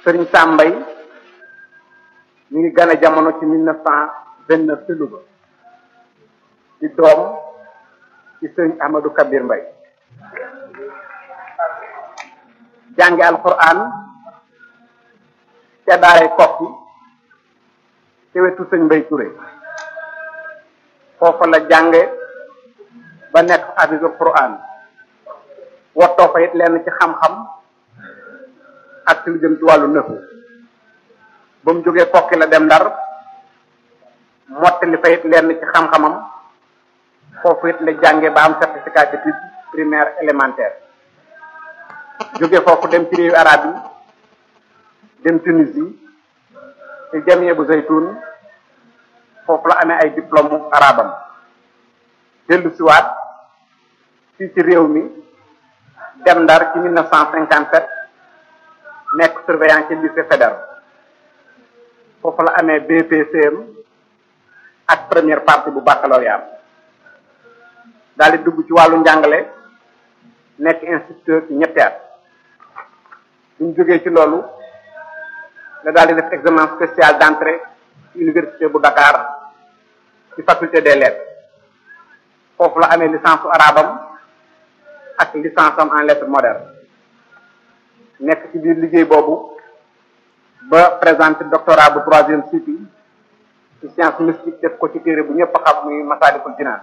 sëriñ Sambay mi ngi gane jamono ci mille neuf cent vingt neuf ci Louga di doom ci sëriñ Ahmadou Kabir Mbay jànge alquran ca daaray kokki ci wetu sëñ Mbay Touré foofa la jànge ba nekk hafisul quran wottoo fa it lenn ci xam-xam ak ci lu jëm ci wàllu nëfu ba mu jógee kokki la dem ndar mottali fa it lenn ci xam-xamam foofu it la jànge ba am certificat d'études primaire élémentaire jóge foofu dem ci réewu arab yi dem Tunisie ci jamie bu zaytun foofu la amee ay diplôme arabam dellu siwaat fii ci réew mi dem ndar ci mille neuf cent cinquante sept nekk surveillant ci lycée fédéral foofu la amee BPCM ak première partie bu baccalauréat daal di dugg ci wàllu njàngale nekk instituteur ci ñetti at bu ñu jógee ci loolu la daal di def examen spécial d'entrée ci université bu Dakar ci faculté des lettres foofu la amee licence su arabam ak licence am en lettres modernes nekk ci biir liggéey boobu ba présenté doctorat bu troisième cycle ci science mystique def ko ci téere bu ñëpp xam muy Masaalikul Jinaan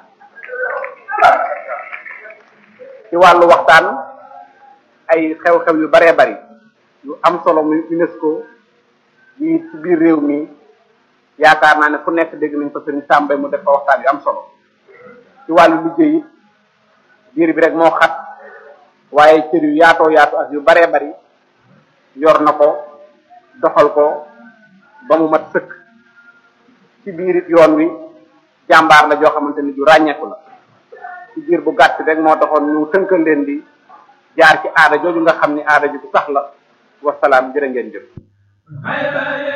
ci wàllu waxtaan ay xew-xew yu baree bari yu am solo muy UNESCO yi ci biir réew mi yaakaar naa ne fu nekk dégg nañ ko sëriñ Sàmbay mu def fa waxtaan yu am solo ci wàllu liggéey it biir bi rek moo xat waaye cër yu yaatoo yaatu ak yu baree bari yor na ko doxal ko ba mu mat sëkk ci biir it yoon wi jàmbaar la joo xamante ni du ràññeeku la ci biir bu gàtt rek moo taxoon ñu tënkal leen di jaar ci aada jooju nga xam ni aada ju sax la wasalaam jërë ngeen jëf